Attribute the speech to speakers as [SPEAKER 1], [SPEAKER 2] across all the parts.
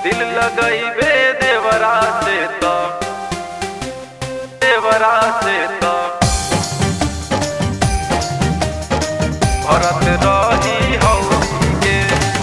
[SPEAKER 1] दिल लगइबे देवरा से तो देवरा से तो भरत रही हौली के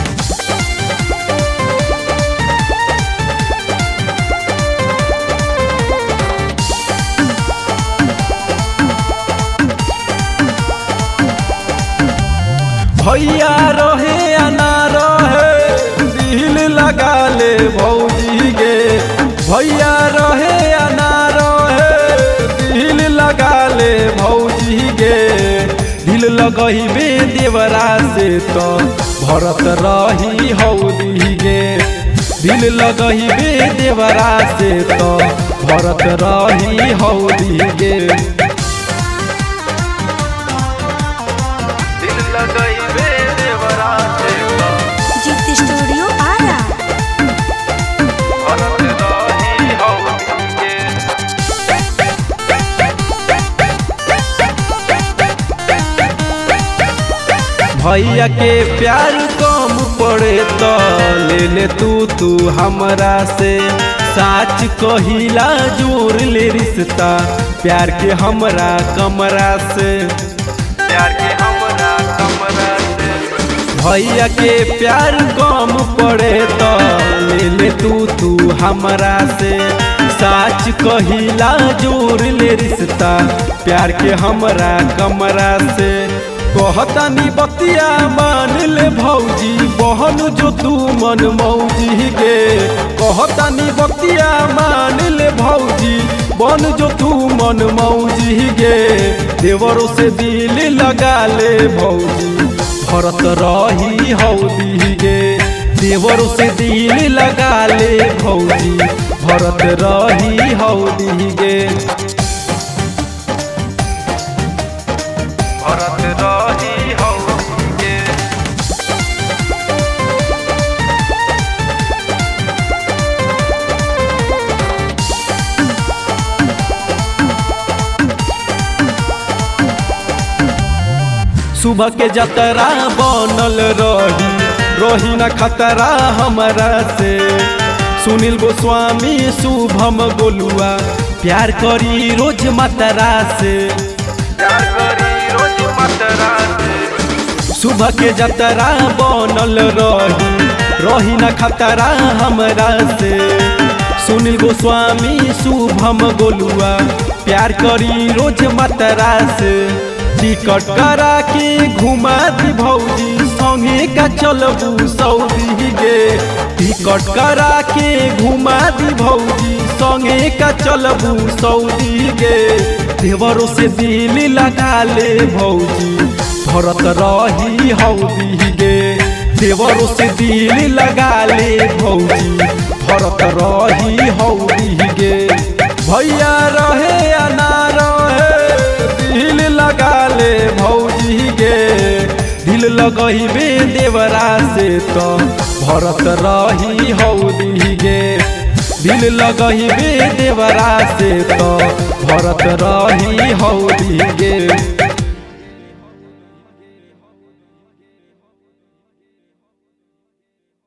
[SPEAKER 2] भैया रहे या ना रहे दिल लगा ले भौजी गे भैया रहे या ना रहे दिल लगा ले भौजी गे दिल लगहिबे देवरा से तो भरत रही हौदी गे दिल लगहिबे देवरा से तो भरत रही हौदी गे
[SPEAKER 1] दिल लगइबे देवरा से तो
[SPEAKER 3] जीत स्टूडियो आरा
[SPEAKER 1] भरत रही हौली के
[SPEAKER 2] भैया के प्यार कम पड़े तो ले ले तू तू हमरा से साच कहिला जोर ले रिश्ता प्यार के हमरा कमरा से
[SPEAKER 1] प्यार के हमरा कमरा से
[SPEAKER 2] भैया के प्यार कम पड़े तो ले ले तू तू हमरा से साच कहिला जोर ले रिश्ता प्यार के हमरा कमरा से कहतानी बतिया मान ले भौजी बहन जो तू मन मौजी गे कहतानी बतिया मान ले भौजी बन जो तू मन मौजी गे देवरों से दिल लगा ले भौजी भरत रही हौदी गे देवरों से दिल लगा ले भौजी भरत रही हौदी गे
[SPEAKER 1] भरत रही हौली के
[SPEAKER 2] सुबह के जतरा बनल रही रही न खतरा हमरा से सुनील गोस्वामी शुभम गोलुआ प्यार करी रोज मतरा से
[SPEAKER 1] प्यार करी रोज मतरा से
[SPEAKER 2] सुबह के जतरा बनल रही रही न खतरा हमरा से सुनील गोस्वामी शुभम गोलुआ प्यार करी रोज मतरा से टिकट करा के घुमा दी भौजी संगे का चलबू सऊदी गे टिकट करा के घुमा दी भौजी संगे का चलबू सऊदी गे देवरों से दिल लगा ले भौजी भरत रही हौदी गे देवरों से दिल लगा ले भौजी भरत रही हौदी गे भैया रहे या ना रहे दिल लगा ले भौजी गे दिल लगहिबे देवरा से तो भरत रही हौदी गे दिल लगहिबे देवरा से तो भरत रही हौदी गे